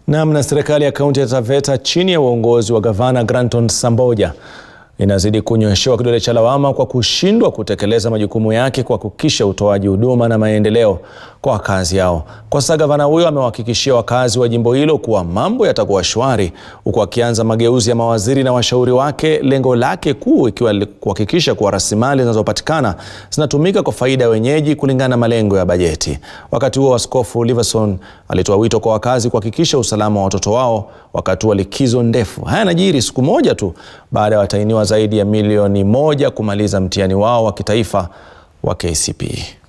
Namna serikali ya kaunti ya Taveta chini ya uongozi wa gavana Granton Samboja inazidi kunyoshewa kidole cha lawama kwa kushindwa kutekeleza majukumu yake kwa kuhakikisha utoaji huduma na maendeleo kwa wakazi hao. Kwa sasa gavana huyo amewahakikishia wakazi wa jimbo hilo kuwa mambo yatakuwa shwari, huku akianza mageuzi ya mawaziri na washauri wake, lengo lake kuu ikiwa kuhakikisha kuwa rasilimali zinazopatikana zinatumika kwa faida ya wenyeji kulingana na malengo ya bajeti. Wakati huo, Askofu Liverson alitoa wito kwa wakazi kuhakikisha usalama wa watoto wao wakati wa likizo ndefu. Haya yanajiri siku moja tu baada ya watahiniwa zaidi ya milioni moja kumaliza mtihani wao wa kitaifa wa KCPE.